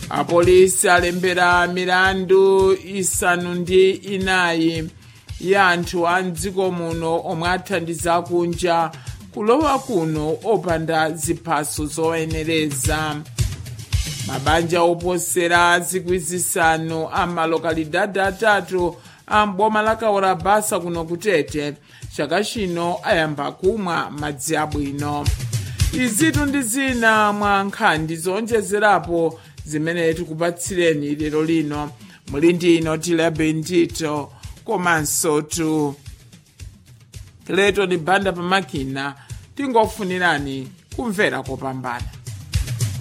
apolisi alembera milandu isanu ndi inayi ya anthu a mdziko muno omwe athandiza kunja kulowa kuno opanda ziphaso zoyenereza mabanja oposera zikwi zisanu a malokalidadi atatu a mboma la kaorabasa kuno kutete chaka chino ayamba kumwa madzi abwino izitu ndi zina mwa nkhani zonjezerapo zimene tikupatsireni lero lino muli ndi ino tilebe ndito komanso tu leto ni banda pamakina tingofunirani kumvera kopambana